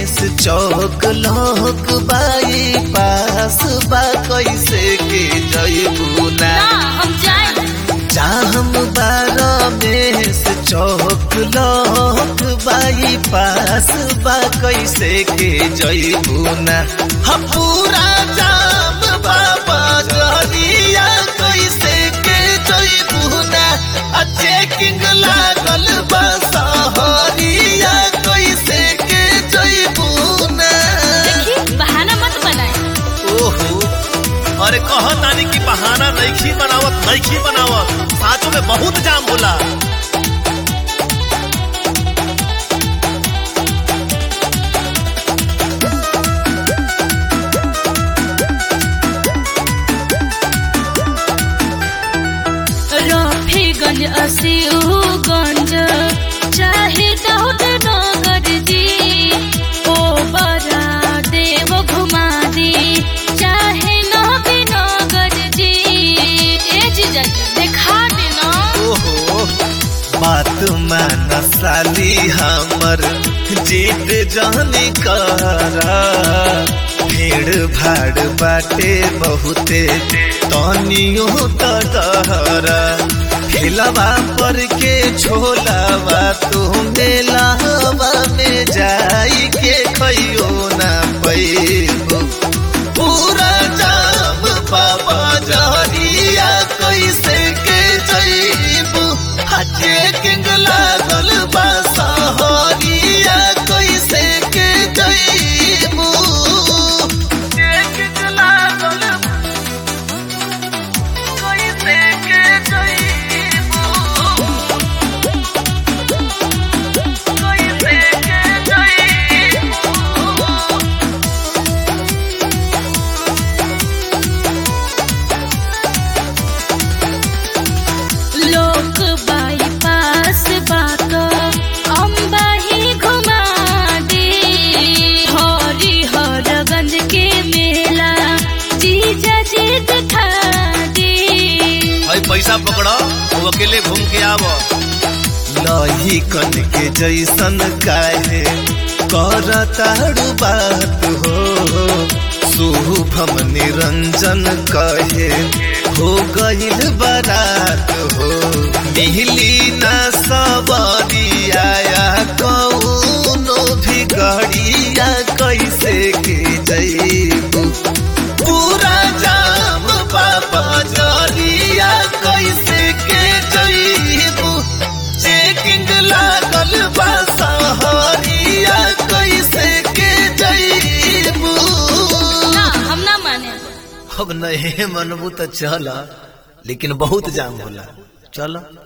रमेश चौक लोक बाई पास बा कैसे के जयबू ना ना हम जाए जाम बा रमेश चौक लोक बाई पास बा कैसे के जयबू ना हम पूरा जाम बाबा जरिया कैसे के जयबू ना आ चेकिंग लागल बा सहरिया कैसे के जयबू ना देखी बहाना मत बनाए ओहो अरे कह तानी की बहाना नईखी बनावत नईखी बनावत साचो में बहुत जाम होला रफीगंज असीगंज चाहे दाऊद नगर जी ओ बरा देव घुमा दी चाहे नबी नगर जी ए जीजा जी देखा देना ओहो बात मान साली हमर जीत जानी करा भीड़ भाड़ बाटे बहुते तनियो तहरा खिलवा पर के छोलावा तू मेलावा में जाई के खइयो ना पैबू पूरा जाम बाबा जहरिया कैसे के जईबू हजे किंग लागल बा सहरिया कैसे के जईबू किंग लागल कैसे के जईबू कैसे के जईबू लोक बाईपास बात अम्बा ही घुमा दे हरी हरगंज के मेला जीजा जी दिखा दे भाई पैसा पकड़ो वो अकेले घूम के आवो लही कन के जैसन काहे करताड़ू बात हो शुभम निरंजन कहे हो गईल बारात हो मिली ना सबरिया कौनो भी गड़िया कैसे के जईबू पूरा जाम बाबा जरिया कैसे के जईबू चेकिंग लागल बा सहरिया कैसे के जईबू ना हम ना माने अब नहीं मनबू तो चल लेकिन बहुत जाम होला चल